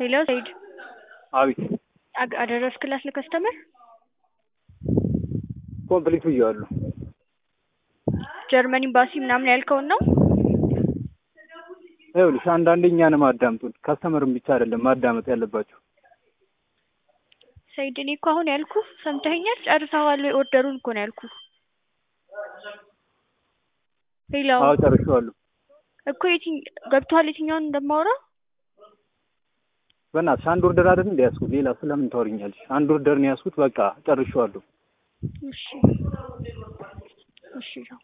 ሄሎ ሰይድ አቤት አግ- አደረስክላት ለከስተመር ኮምፕሊት ብዬዋለሁ። ጀርመን ኤምባሲ ምናምን ያልከውን ነው? ይኸውልሽ አንዳንዴ እኛንም አዳምጡን። ከስተመርም ብቻ አይደለም ማዳመጥ ያለባቸው። ሰይድ እኔ እኮ አሁን ያልኩ ሰምተኸኛል? ጨርሰዋል ወይ ኦርደሩን እኮ ነው ያልኩ። ሄሎ አዎ ጨርሼዋለሁ። እኮ የትኝ ገብቶሃል? የትኛውን እንደማወራ በእናትሽ አንድ ኦርደር አይደል እንደ ያዝኩት ሌላ ስለምን ታወሪኛለሽ? አንድ ኦርደር ነው ያዝኩት። በቃ ጨርሼዋለሁ። እሺ እሺ